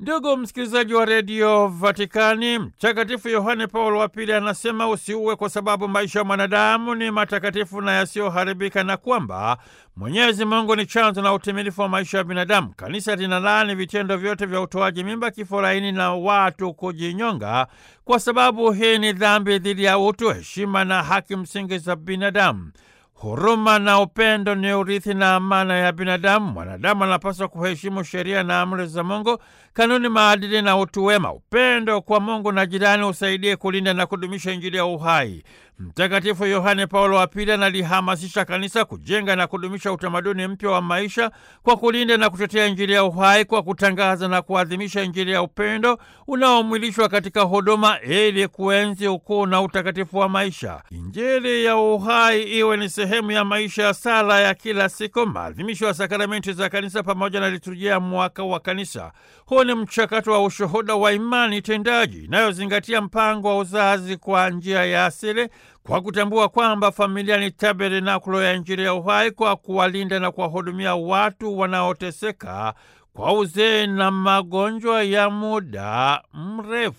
Ndugu msikilizaji wa redio Vatikani, Mtakatifu Yohane Paulo wa Pili anasema usiue kwa sababu maisha ya mwanadamu ni matakatifu na yasiyoharibika, na kwamba Mwenyezi Mungu ni chanzo na utimilifu wa maisha ya binadamu. Kanisa linalaani vitendo vyote vya utoaji mimba, kifo laini na watu kujinyonga, kwa sababu hii ni dhambi dhidi ya utu, heshima na haki msingi za binadamu. Huruma na upendo ni urithi na amana ya binadamu. Mwanadamu anapaswa kuheshimu sheria na amri za Mungu, kanuni, maadili na utu wema. Upendo kwa Mungu na jirani usaidie kulinda na kudumisha Injili ya uhai. Mtakatifu Yohane Paulo wa Pili analihamasisha kanisa kujenga na kudumisha utamaduni mpya wa maisha kwa kulinda na kutetea Injili ya uhai, kwa kutangaza na kuadhimisha Injili ya upendo unaomwilishwa katika huduma, ili kuenzi ukuu na utakatifu wa maisha. Injili ya uhai iwe ni sehemu ya maisha ya sala ya kila siku, maadhimisho ya sakramenti za kanisa pamoja na liturujia ya mwaka wa kanisa. Huu ni mchakato wa ushuhuda wa imani tendaji inayozingatia mpango wa uzazi kwa njia ya asili kwa kutambua kwamba familia ni tabernakulo ya Injili ya uhai, kwa kuwalinda na kuwahudumia watu wanaoteseka kwa uzee na magonjwa ya muda mrefu.